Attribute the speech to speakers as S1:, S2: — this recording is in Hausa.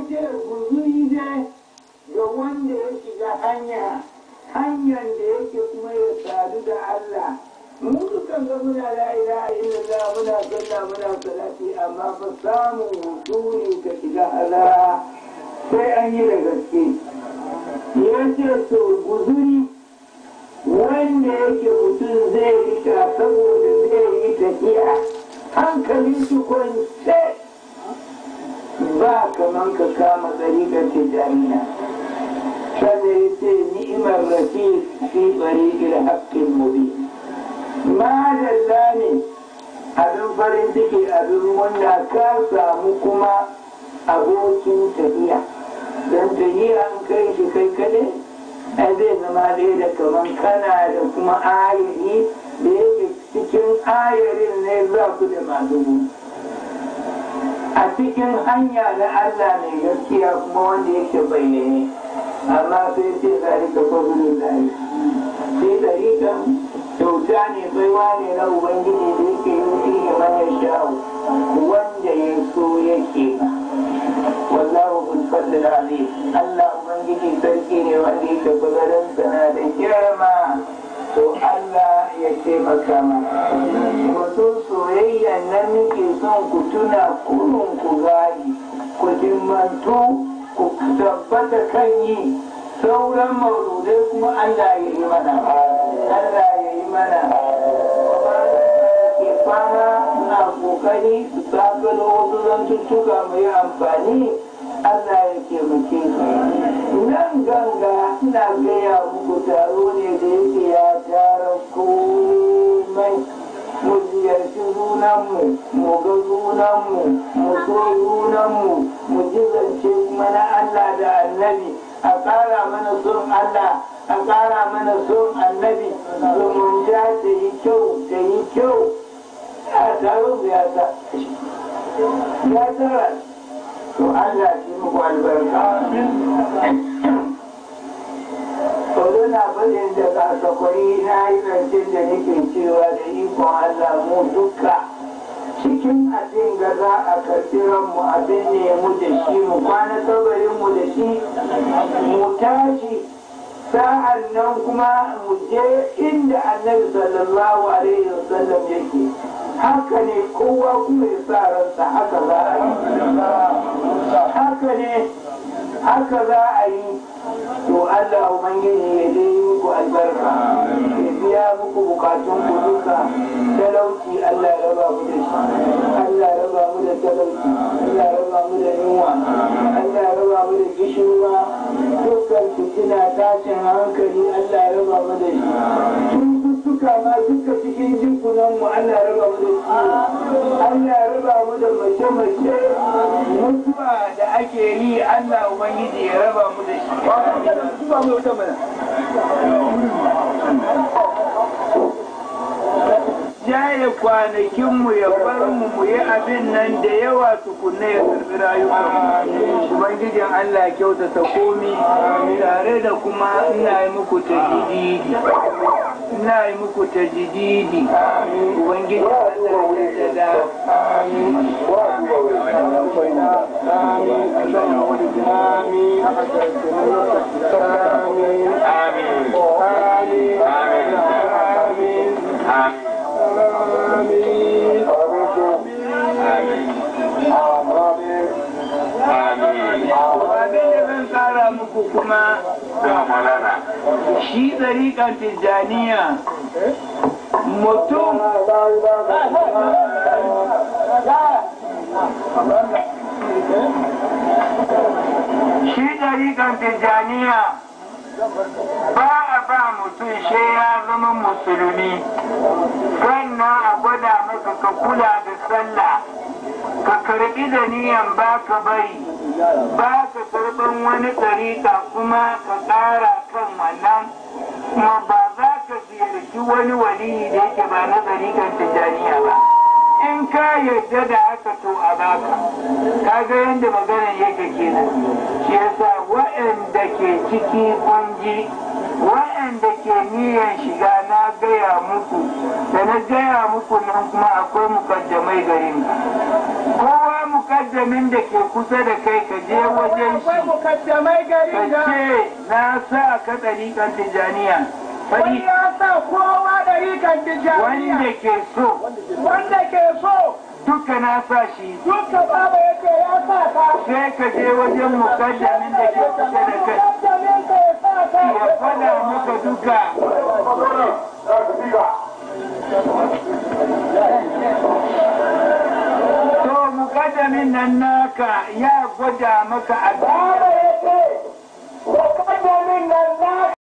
S1: ce guzuri ne ga wanda ya shiga hanya hanyar da yake kuma ya sadu da Allah mu dukan ga muna la ilaha illallah muna sallah muna salati amma fa samun husuli ka shiga Allah sai an yi da gaske ya ce to guzuri wanda yake mutum zai rika saboda zai yi tafiya hankalin shi kwance ba kaman ka kama tsarikar tijaniya kada ya ce ni'imar rafi fi tsarikar haƙƙin mubi madalla ne abin farin ciki abin wanda ka samu kuma abokin tafiya don tafiya an kai shi kai kaɗai ai zai zama ɗaya da kaman kana da kuma ayari da yake cikin ayarin ne za ku da masu a cikin hanya na Allah mai gaskiya kuma wanda yake bayyane amma sai ce zalika fadlul lahi sai dariƙan kyauta ne baiwa ne na ubangiji da yake yi fiye man ya sha'u wanda ya so yake ba wallahu kun fadlil azim Allah ubangiji sarki ne wanda yake bagaran sana da girma to Allah ya taimaka mana wato soyayya nan nake son ku tuna kurun ku gadi ku dimmantu ku tabbata kan yi sauran mauludai kuma Allah ya yi mana Allah ya yi mana ke fama na kokari su tsagalo wasu zantuttuka mai amfani Allah ya taimake su nan ganga ina gaya muku taro ne da yake ya tara komai mu ziyarci junanmu mu ga junanmu mu so junanmu mu ji zance mana Allah da annabi a ƙara mana son Allah a ƙara mana son annabi zumunta ta yi kyau ta yi kyau a taro ya ta ya tara to Allah shi muku albarka Sau na faɗin da kasakwai na yi zancen da nake cewa da ikon Allah mu duka cikin abin ga za a karɓi ranmu abin ne mu da shi mu kwana kabarin mu da shi mu tashi sa'an nan kuma mu je inda annabi sallallahu alaihi wasallam yake haka ne kowa kuma ya sa ransa haka za a yi haka ne haka za a yi to Allah ubangiji ya dai muku albarka ya biya muku bukatun ku duka talauci Allah ya raba mu da shi Allah ya raba mu da talauci Allah ya raba mu da yunwa Allah ya raba mu da gishirwa dukkan fitina tashin hankali Allah ya raba mu da shi cututtuka ma duka cikin jikunan mu Allah ya raba mu da shi Allah ya raba mu da mace-mace mutuwa da ake yi Allah ubangiji ya raba mu da shi ba mu wata mana jaye kwanakinmu ya bar mu mu yi abin nan da yawa tukunna ya karbi rayuwa ubangijin Allah kyautata komi tare da kuma ina yi muku tajididi ina yi muku tajididi ubangijin Allah ya da
S2: آمين آمين آمين آمين
S1: abin da zan tsara muku kuma shi tsariƙar tijjaniya mutum shi ɗariƙar tijjaniya ba a ba mutum shi ya zama musulmi sannan a gwada maka ka kula da sallah ka karɓi da niyan ba ka bari ba ka karɓan wani ɗariƙa kuma ka ƙara kan wannan kuma ba za ka ziyarci wani waliyi da yake ba na ɗariƙar tijjaniya ba in ka yarda da haka to a baka ka ga yadda maganar yake kenan shi yasa waɗanda ke ciki kunji waɗanda ke niyan shiga na gaya muku da na gaya muku nan kuma akwai mukaddamai garin kowa mukaddamin da ke kusa da kai ka je wajen
S3: akwai
S1: shi
S3: mukaddamai gari
S1: ka
S3: da
S1: ce na sa ka ɗariƙar tijaniya
S3: wani
S1: faɗi
S3: ya sa kowa ɗarikan tijaniya
S1: wanda ke so
S3: wanda ke so
S1: duka na sa shi
S3: duka baba yake ya sa ka
S1: sai ka je wajen mukaddamin da ke kusa da kai
S3: mukaddamin ka ya sa ka
S1: ya faɗa maka duka to mukaddamin nan naka ya gwada maka a
S3: baba yake mukaddamin nan na